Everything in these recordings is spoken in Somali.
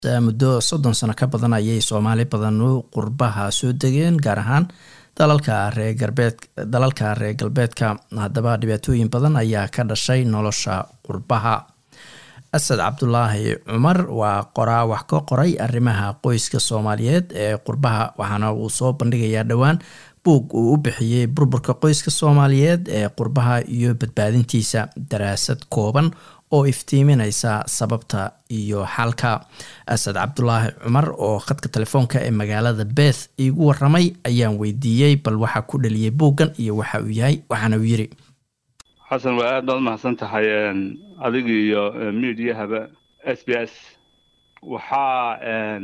muddo soddon sano ka badan ayay soomaali badan qurbaha soo degeen gaar ahaan dalalka reer galbeed dalalka reer galbeedka haddaba dhibaatooyin badan ayaa ka dhashay nolosha qurbaha asad cabdulaahi cumar waa qoraa wax ka qoray arrimaha qoyska soomaaliyeed ee qurbaha waxaana uu soo bandhigayaa dhowaan buug uu u bixiyey burburka qoyska soomaaliyeed ee qurbaha iyo badbaadintiisa daraasad kooban oo iftiiminaysa sababta iyo xalka asad cabdulaahi cumar oo khadka telefoonka ee magaalada beth iigu waramay ayaan weydiiyey bal waxaa ku dhaliyay buuggan iyo waxa uu yahay waxaana uu yiri xasan waa aad baad umahadsan tahay adiga iyo mediahaba s b s waxaa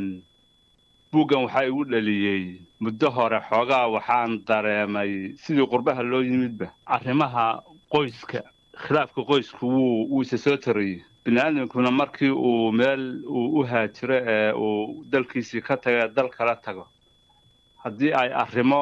buuggan waxaa igu dhaliyey muddo hore xoogaa waxaan dareemay sidii qurbaha loo yimidba arrimaha qoyska khilaafka qoysku wuu wuu isa soo tarayey bini aadamkuna markii uu meel uu u haajiro ee uu dalkiisii ka taga dal kala tago haddii ay arrimo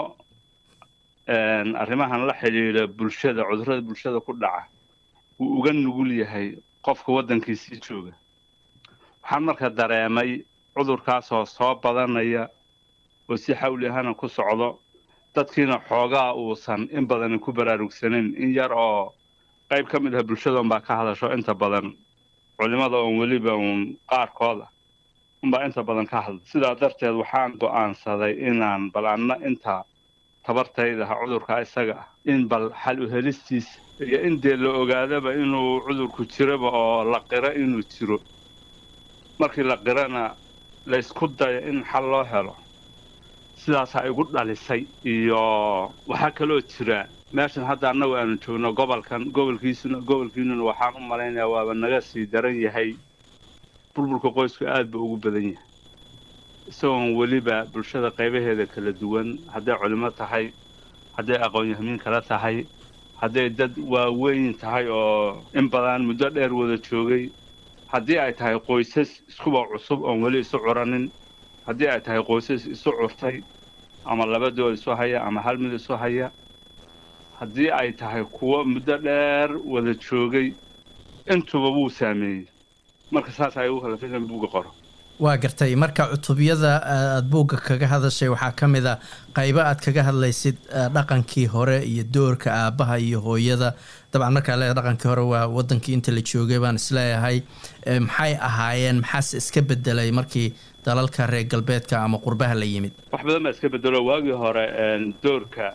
arrimahan la xidhiidha bulshada cudurrada bulshada ku dhaca wuu uga nugul yahay qofka waddankiisii jooga waxaan marka dareemay cudurkaasoo soo badanaya oo si xawli ahana ku socdo dadkiina xoogaa uusan in badan ku baraarugsanayn in yar oo qayb ka mid ah bulshada unbaa ka hadasho inta badan culimada oon weliba uun qaarkooda unbaa inta badan ka hadla sidaa darteed waxaan go'aansaday inaan bal anna inta tabartaydaha cudurka isaga ah in bal xal u helistiisa iyo in dee la ogaadaba inuu cudurku jiroba oo la qiro inuu jiro markii la qirana la ysku dayo in xal loo helo sidaasaa igu dhalisay iyo waxaa kaloo jira meeshan hadda annagu aanu joogno gobolkan gobolkiisuna gobolkiinuna waxaan u malaynayaa waaba naga sii daran yahay burburka qoysku aad buu ugu badan yahay isagoon weliba bulshada qaybaheeda kala duwan hadday culimo tahay hadday aqoon-yahamiin kala tahay hadday dad waaweyn tahay oo in badan muddo dheer wada joogay haddii ay tahay qoysas iskuba cusub oon weli isu curanin haddii ay tahay qoysas isu curtay ama labadood isu haya ama hal mid isu haya haddii ay tahay kuwo muddo dheer wada joogay intuba wuu saameeyey marka saas ay ugu kalafay in buugga qoro waa gartay marka cutubyada aada buugga kaga hadashay waxaa ka mid a qaybo aad kaga hadlaysid dhaqankii hore iyo doorka aabbaha iyo hooyada dabcan markaa le dhaqankii hore waa wadankii inta la joogay baan isleeyahay maxay ahaayeen maxaase iska bedelay markii dalalka reer galbeedka ama qurbaha la yimid wax badan baa iska bedelo waagii hore doorka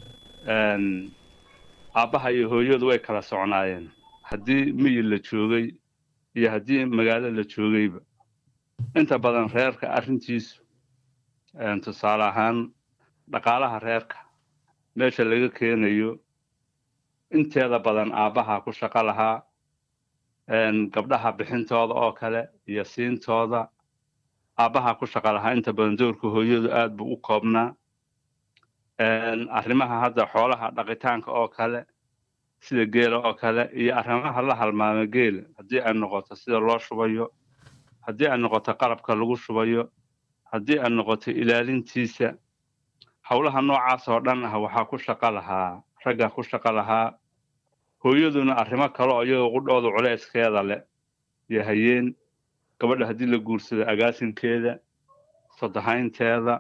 aabbaha iyo hooyadu way kala socnaayeen haddii miyi la joogay iyo haddii magaalo la joogayba inta badan reerka arrintiisu tusaale ahaan dhaqaalaha reerka meesha laga keenayo inteeda badan aabbaha ku shaqo lahaa gabdhaha bixintooda oo kale iyo siintooda aabbaha ku shaqo lahaa inta badan doorka hooyadu aad buu u koobnaa arrimaha hadda xoolaha dhaqitaanka oo kale sida geela oo kale iyo arrimaha la halmaama geela haddii ay noqoto sida loo shubayo haddii ay noqoto qalabka lagu shubayo haddii ay noqoto ilaalintiisa howlaha noocaas oo dhan ah waxaa ku shaqo lahaa raggaa ku shaqo lahaa hooyaduna arrimo kale oo iyagoo qudhooda culayskeeda leh iyo hayeen gabadha haddii la guursado agaasinkeeda sodahaynteeda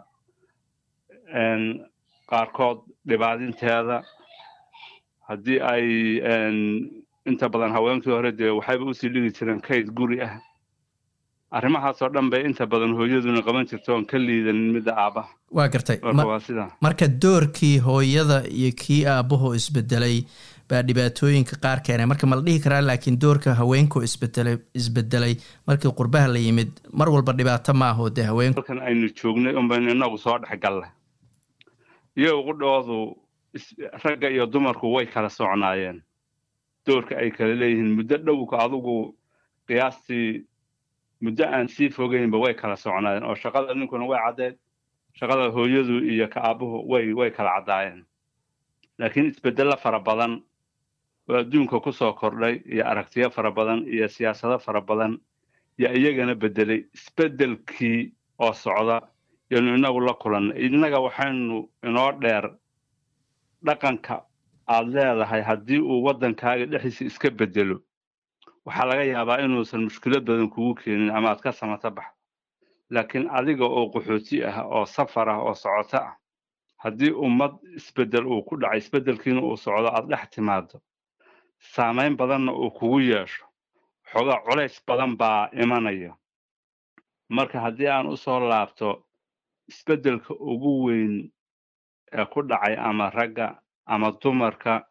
qaarkood dhibaadinteeda haddii ay inta badan haweenkii hore dee waxayba usii dhigi jireen kayd guri ah arrimahaasoo dhan bay inta badan hooyaduna qaban jirta oon ka liidanin midda aabbaha waa gartay waa sidaa marka doorkii hooyada iyo kii aabbaho isbedelay baa dhibaatooyinka qaar keenay marka ma la dhihi karaa laakiin doorka haweenkoo isbedelay isbedelay markii qurbaha la yimid mar walba dhibaato ma aho dee haweenku halkan aynu joognay unbaynu inagu soo dhexgalla iyago qudhoodu ragga iyo dumarku way kala socnaayeen doorka ay kala leeyihiin muddo dhowka adugu qiyaastii muddo aan sii fogeynba way kala socnaayeen oo shaqada ninkuna way caddeed shaqada hooyadu iyo ka aabbuhu way way kala caddaayeen laakiin isbeddello fara badan oo adduunka ku soo kordhay iyo aragtiyo fara badan iyo siyaasado fara badan yaa iyagana beddelay isbeddelkii oo socda yanu inagu la kulannay innaga waxaynu inoo dheer dhaqanka aad leedahay haddii uu waddankaaga dhexdiisa iska beddelo waxaa laga yaabaa inuusan mushkilad badan kugu keenin ama aad ka samata baxdo laakiin adiga oo qaxooti ah oo safar ah oo socoto ah haddii ummad isbeddel uu ku dhacay isbeddelkiina uu socdo aad dhex timaado saamayn badanna uu kugu yeesho xoogaa culays badan baa imanaya marka haddii aan u soo laabto isbeddelka ugu weyn ee ku dhacay ama ragga ama dumarka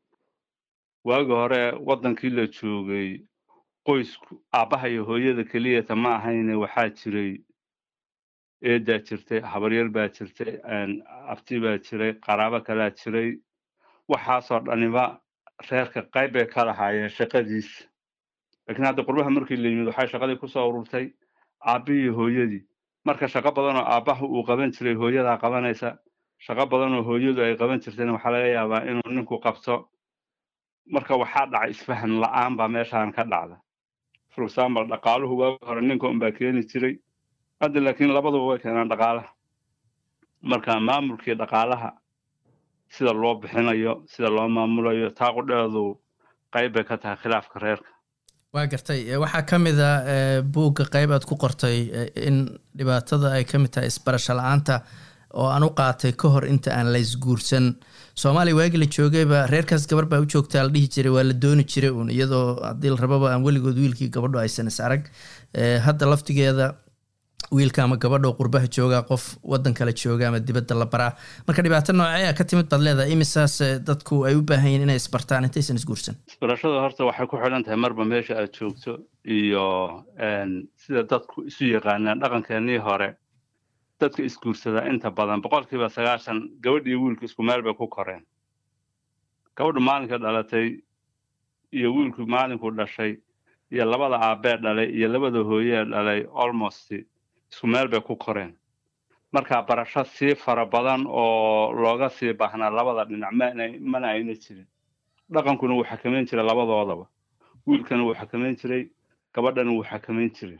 waagi hore waddankii la joogay qoysku aabbaha iyo hooyada keliyata ma ahayne waxaa jiray eedaa jirtay habaryar baa jirtay abti baa jiray qaraabo kalaa jiray waxaasoo dhaniba reerka qayb bay ka lahaayeen shaqadiisa laakiin hadda qurbaha markii la yimid waxay shaqadii kusoo ururtay aabbi iyo hooyadii marka shaqo badanoo aabbaha uu qaban jiray hooyadaa qabanaysa shaqo badanoo hooyadu ay qaban jirtayna waxaa laga yaabaa inuu ninku qabto marka waxaa dhacay isfahan la-aan baa meeshaan ka dhacda for example dhaqaaluhu waagi hore ninka unbaa keeni jiray hadda laakiin labaduba way keenaan dhaqaalaha marka maamulkii dhaqaalaha sida loo bixinayo sida loo maamulayo taaqudheedu qayb bay ka tahay khilaafka reerka waa gartay waxaa ka mid a buugga qayb aad ku qortay in dhibaatada ay ka mid tahay isbarasho la-aanta oo aan u qaatay ka hor inta aan la isguursan soomaaliya waagi la joogayba reerkaas gabar baa u joogtaa la dhihi jiray waa la dooni jiray uun iyadoo haddii la rababa aan weligood wiilkii gabadho aysan is arag hadda laftigeeda wiilka ama gabadho qurbaha jooga qof wadan kale jooga ama dibadda la baraa marka dhibaato noocee ka timid baad leedahay imisaas dadku ay u baahan yihin inay isbartaan intaysan isguursan isbarashada horta waxay ku xidhan tahay marba meesha aad joogto iyo sida dadku isu yaqaanaan dhaqankeenii hore dadka isguursadaa inta badan boqolkiiba sagaashan gabadh iyo wiilku isku meel bay ku koreen gabadhu maalinka dhalatay iyo wiilku maalinku dhashay iyo labada aabbee dhalay iyo labada hooyee dhalay almost isku meel bay ku koreen marka barasho sii fara badan oo looga sii baahnaa labada dhinac mana ayna jirin dhaqankuna wuu xakamayn jiray labadoodaba wiilkana wuu xakamayn jiray gabadhana wuu xakamayn jiray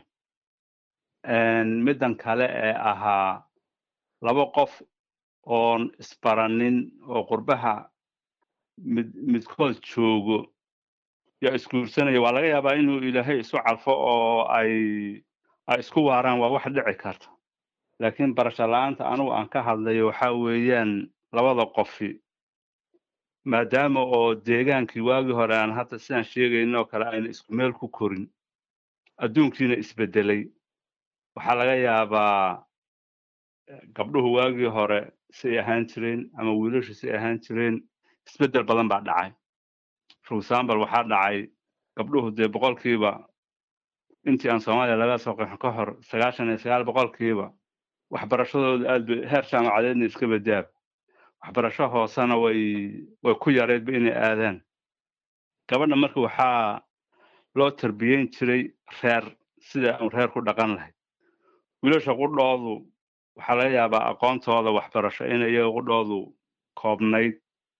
middan kale ee ahaa laba qof oon isbaranin oo qurbaha mid midkood joogo yaa isguursanaya waa laga yaabaa inuu ilaahay isu calfo oo ay ay isku waaraan waa wax dhici karta laakiin barasho la-aanta anugu aan ka hadlayo waxaa weeyaan labada qofi maadaama oo deegaankii waagii hore aan hadda sidaan sheegaynoo kale ayna isku meel ku korin adduunkiina isbedelay waxaa laga yaabaa gabdhuhu waagii hore say ahaan jireen ama wiilashu say ahaan jireen isbeddel badan baa dhacay for example waxaa dhacay gabdhuhu dee boqolkiiba intii aan soomaaliya laga soo qeexin ka hor sagaashan iyo sagaal boqolkiiba waxbarashadooda aad bay heer jaamacadeedna iska badaab waxbarasho hoosena way way ku yareedba inay aadaan gabadha marka waxaa loo tarbiyeyn jiray reer sida aan reer ku dhaqan lahayd wiilasha qudhoodu waxaa laga yaabaa aqoontooda waxbarasho in iyaga qudhoodu koobnayd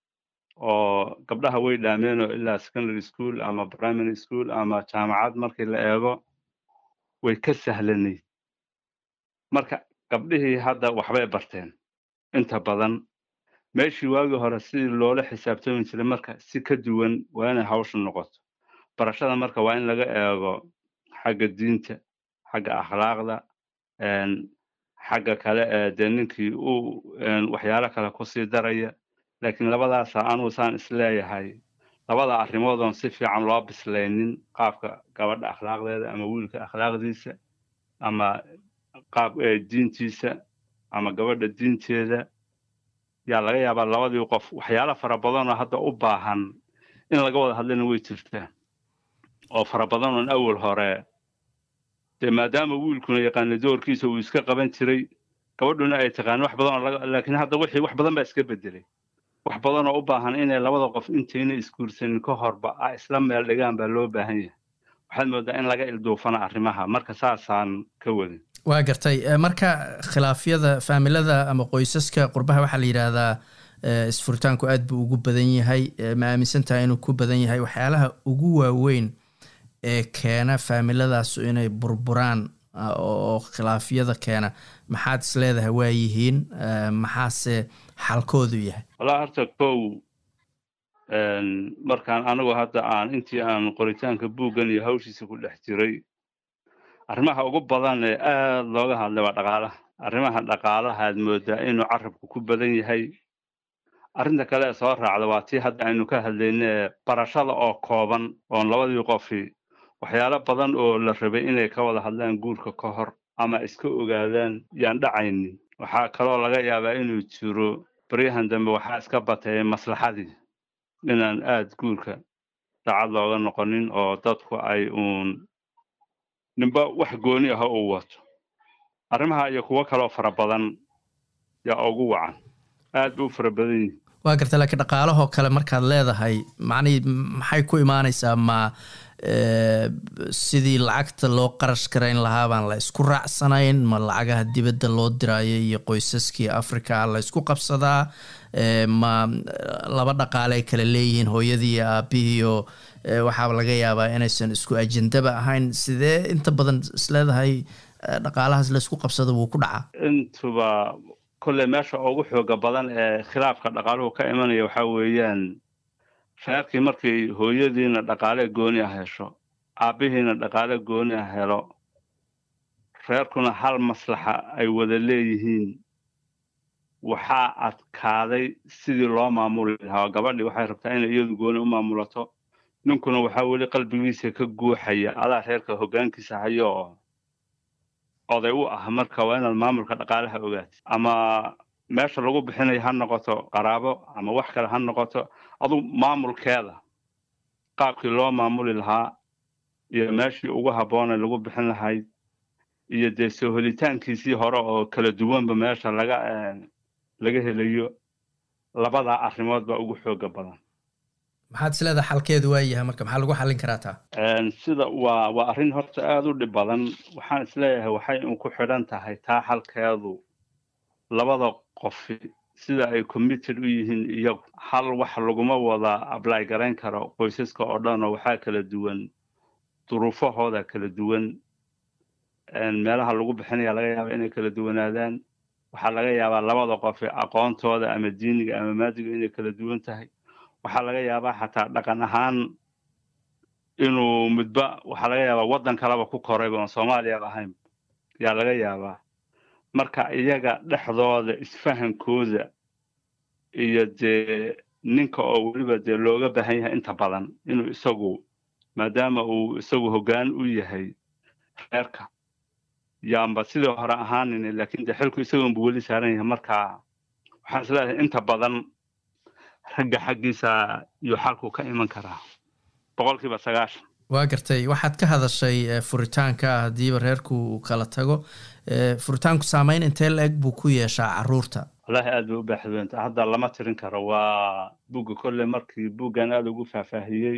oo gabdhaha way dhaameen oo ilaa secondary school ama primary school ama jaamacad markii la eego way ka sahlanayd marka gabdhihii hadda waxbay barteen inta badan meeshii waagii hore sidii loola xisaabtami jiray marka si ka duwan waa inay hawsha noqoto barashada marka waa in laga eego xagga diinta xagga akhlaaqda xagga kale ee dee ninkii uu waxyaalo kale kusii daraya laakiin labadaasa anugu saan isleeyahay labada arrimood oon si fiican loo bislaynin qaabka gabadha akhlaaqdeeda ama wiilka akhlaaqdiisa ama qaab diintiisa ama gabadha diinteeda yaa laga yaabaa labadii qof waxyaalo fara badanoo hadda u baahan in laga wada hadlana way jirtaa oo fara badan oon awal hore dee maadaama wiilkuna yaqaana doorkiisa uu iska qaban jiray gabadhuna ay taqaan wax badan oo laakiin hadda wixii wax badan baa iska bedelay wax badan oo u baahan inay labada qof intayna isguursanin ka horba a isla meel dhigaan baa loo baahan yahay waxaad moodaa in laga ilduufana arrimaha marka saasaan ka wadin waa gartay marka khilaafyada faamilada ama qoysaska qurbaha waxaa la yidhaahdaa isfuritaanku aad buu ugu badan yahay ma aaminsan tahay inuu ku badan yahay waxyaalaha ugu waaweyn ee keena faamiladaas inay burburaan oo khilaafyada keena maxaad is leedahay waa yihiin maxaase xalkoodu yahay walaa horta kow markaan anigu hadda aan intii aan qoritaanka buuggan iyo hawshiisa ku dhex jiray arrimaha ugu badan ee aada looga hadlay waa dhaqaalaha arrimaha dhaqaalaha aad moodaa inuu carabku ku badan yahay arrinta kale ee soo raacda waa tii hadda aynu ka hadlayne barashada oo kooban oon labadii qofi waxyaalo badan oo la rabay inay ka wada hadlaan guurka ka hor ama iska ogaadaan yaan dhacaynin waxaa kaloo laga yaabaa inuu jiro baryahan dambe waxaa iska batay maslaxadii inaan aada guurka daacad looga noqonin oo dadku ay uun ninba wax gooni ah uu wato arrimaha iyo kuwo kaloo fara badan yaa ugu wacan aad bay u fara badan yihin waa garta laakiin dhaqaalahoo kale markaad leedahay macnihii maxay ku imaanaysaa ma sidii lacagta loo qarash garayn lahaa baan la isku raacsanayn ma lacagaha dibadda loo diraayo iyo qoysaskii africa la isku qabsadaa ma laba dhaqaale ay kala leeyihiin hooyadii iyo aabihiiyo waxaaba laga yaabaa inaysan isku ajendaba ahayn sidee inta badan isleedahay dhaqaalahaas la isku qabsado wuu ku dhacaa intuba kolley meesha ugu xooga badan ee khilaafka dhaqaaluhu ka imanaya waxaa weeyaan reerkii markii hooyadiina dhaqaale gooni ah hesho aabbihiina dhaqaale gooni ah helo reerkuna hal maslaxa ay wada leeyihiin waxaa adkaaday sidii loo maamuli lahaa gabadhii waxay rabtaa inay iyadu gooni u maamulato ninkuna waxaa weli qalbigiisa ka guuxaya adaa reerka hoggaankiisa hayo oo oday u ah marka waa inaad maamulka dhaqaalaha ogaatid ama meesha lagu bixinayo ha noqoto qaraabo ama wax kale ha noqoto aduu maamulkeeda qaabkii loo maamuli lahaa iyo meeshii ugu habboonay lagu bixin lahayd iyo dee soo helitaankiisii hore oo kala duwanba meesha laga laga helayo labadaa arrimood baa ugu xooga badan maxaad isleedaha xalkeedu waa yahay marka maxaa lagu xallin karaa taa sida waa waa arrin horta aada u dhib badan waxaan isleeyahay waxay un ku xidhan tahay taa xalkeedu labada qofi sida ay committed u yihiin iyagu hal wax laguma wada ably garayn karo qoysaska oo dhan oo waxaa kala duwan duruufahooda kala duwan meelaha lagu bixinaya laga yaaba inay kala duwanaadaan waxaa laga yaabaa labada qofi aqoontooda ama diiniga ama maadiga inay kala duwan tahay waxaa laga yaabaa xataa dhaqan ahaan inuu midba waxaa laga yaabaa waddan kaleba ku korayba oon soomaaliyaba ahayn yaa laga yaabaa marka iyaga dhexdooda isfahankooda iyo dee ninka oo weliba dee looga baahan yahay inta badan inuu isagu maadaama uu isagu hoggaan u yahay reerka yaanba sidii hore ahaanin laakiin dee xilku isagoonbu weli saaran yahay marka waxaan isleeyahay inta badan ragga xaggiisa iyo xalku ka iman karaa boqolkiiba sagaashan waa gartay waxaad ka hadashay furitaanka haddiiba reerku uu kala tago furitaanku saameyn intee la eg buu ku yeeshaa caruurta wallaahi aad bay u baaxdweynta hadda lama tirin karo waa bugga kolley markii buggan aada ugu faahfaahiyey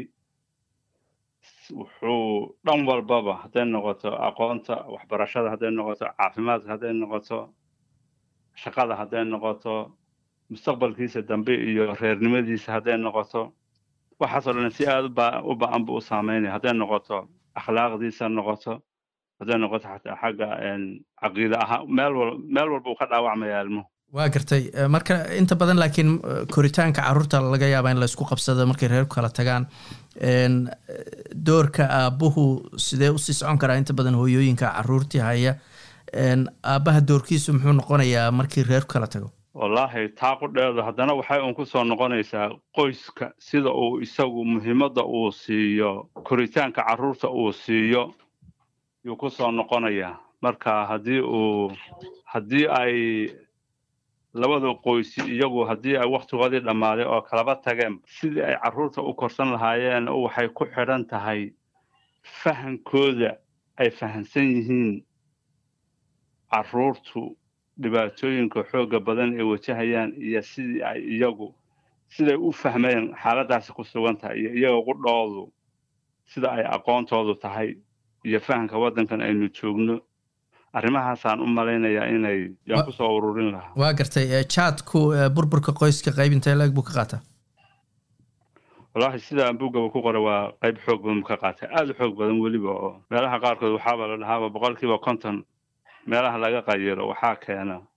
wuxuu dhan walbaba hadday noqoto aqoonta waxbarashada hadday noqoto caafimaadka hadday noqoto shaqada hadday noqoto mustaqbalkiisa dambe iyo reernimadiisa hadday noqoto waxaasoo dhan si aada u ba-an buu u saameynaya hadday noqoto akhlaaqdiisa noqoto hadday noqoto xataa xagga caqiida ahaa meel wal meel walba uu ka dhaawacmaya ilmuhu waa gartay marka inta badan laakiin koritaanka caruurta laga yaaba in laysku qabsado markay reerku kala tagaan doorka aabuhu sidee usii socon karaa inta badan hooyooyinka caruurtii haya aabbaha doorkiisu muxuu noqonayaa markii reerku kala tago wallaahi taa qudheedu haddana waxay un ku soo noqonaysaa qoyska sida uu isagu muhiimadda uu siiyo koritaanka carruurta uu siiyo yuu ku soo noqonayaa marka haddii uu haddii ay labada qoysi iyagu haddii ay wakhtigoodii dhammaaday oo kalaba tageen sidii ay carruurta u korsan lahaayeen waxay ku xidhan tahay fahankooda ay fahamsan yihiin carruurtu dhibaatooyinka xoogga badan ay wajahayaan iyo sidii ay iyagu siday u fahmeen xaaladdaasi ku sugan tahay iyo iyaga qudhoodu sida ay aqoontoodu tahay iyo fahamka waddankan aynu joogno arrimahaasaan u malaynayaa inay yaan kusoo ururin lahaa waa gartay jaadku burburka qoyska qayb intee la-eg buu ka qaataa wallaahi sidaan buggaba ku qoray waa qayb xoog badan buu ka qaatay aada u xoog badan weliba oo meelaha qaarkood waxaaba la dhahaaba boqolkiiba konton meelaha laga qayiro waxaa keena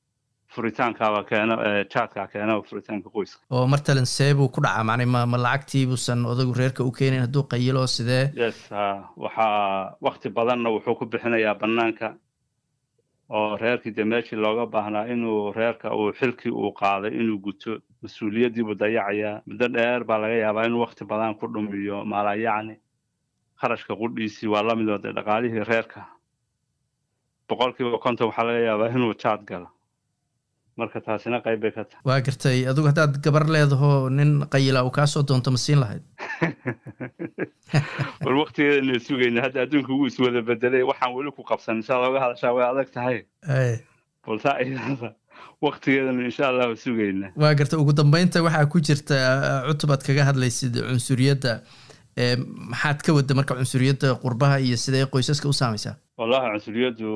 furitaankaaba keena jaadkaa keena furitaanka qoyska oo martalan see buu ku dhacaa macnay ma ma lacagtii buusan odagu reerka u keenayn hadduu qayilo sidee yes waxaa wakti badanna wuxuu ku bixinayaa banaanka oo reerkii dee meeshii looga baahnaa inuu reerka uu xilkii uu qaaday inuu guto mas-uuliyaddiibuu dayacayaa muddo dheer baa laga yaabaa inuu wakti badan ku dhumiyo maalayacni kharashka qudhiisii waa lamid oo dee dhaqaalihii reerka boqolkiiba konton waxaa laga yaabaa inuu jaad galo marka taasina qayb bay ka tahay waa gartay adigu haddaad gabar leedaho nin qayila uu kaasoo doonto ma siin lahayd war waktigeedana sugayna hadda adduunka wuu iswada bedelay waxaan weli ku qabsan insha allah uga hadashaa way adag tahay balse ayada waktigeedana insha allahu sugayna waa gartay ugu dambeynta waxaa ku jirta cutub aad kaga hadlaysid cunsuriyadda maxaad ka wadda marka cunsuriyadda qurbaha iyo sidee qoysaska u saamaysaa wallahi cunsuriyaddu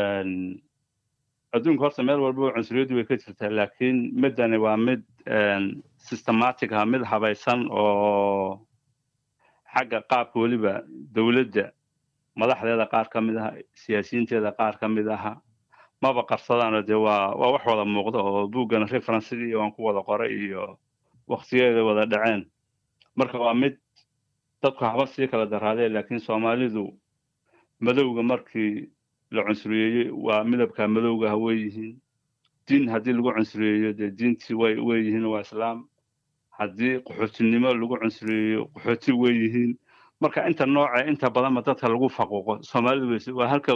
adduunka horta meel walba cunsuriyaddu way ka jirtaa laakiin midani waa mid systematic ah mid habaysan oo xagga qaabka weliba dowladda madaxdeeda qaar ka mid aha siyaasiyiinteeda qaar ka mid aha maba qarsadaano dee waa waa wax wada muuqda oo buuggana referensigii waan ku wada qoray iyo waktigeeda wada dhaceen marka waa mid dadku haba sii kala daraadeen laakiin soomaalidu madowga markii la cunsuriyeeyey waa midabka madowga ha wey yihiin diin haddii lagu cunsuriyeeyo dee diintii way wey yihiin waa islaam haddii qaxootinimo lagu cunsuriyeeyo qaxooti wey yihiin marka inta nooce inta badanba dadka lagu faquuqo soomaalidu weyse waa halka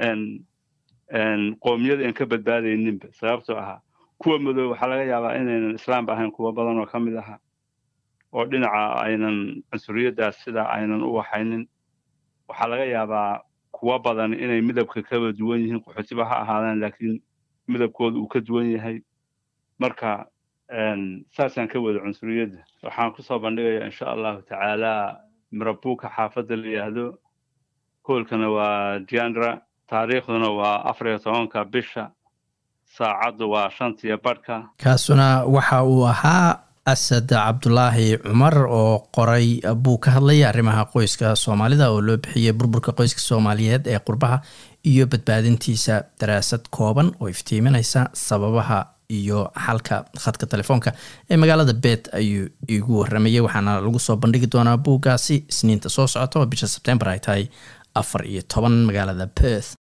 qoomiyada aan ka badbaadayninba sababtoo ahaa kuwa madow waxaa laga yaabaa inaynan islaamba ahayn kuwa badan oo ka mid aha oo dhinaca aynan cunsuriyaddaas sidaa aynan u waxaynin waxaa laga yaabaa kuwa badan inay midabka kaba duwan yihiin qaxootiba ha ahaadaan laakiin midabkooda uu ka duwan yahay marka saasaan ka wada cunsuriyadda waxaan kusoo bandhigayaa insha allahu tacaala mirabuuka xaafadda la yidhaahdo hoolkana waa jandra taariikhduna waa afar iyo tobanka bisha saacaddu waa shantiyo badhka kaasuna waxa uu ahaa asad cabdulaahi cumar oo qoray buu ka hadlaya arrimaha qoyska soomaalida oo loo bixiyey burburka qoyska soomaaliyeed ee qurbaha iyo badbaadintiisa daraasad kooban oo iftiiminaysa sababaha iyo xalka khadka telefoonka ee magaalada bet ayuu igu waramayay waxaana lagu soo bandhigi doonaa buuggaasi isniinta soo socota oo bisha sebtembar ay tahay afar iyo toban magaalada perth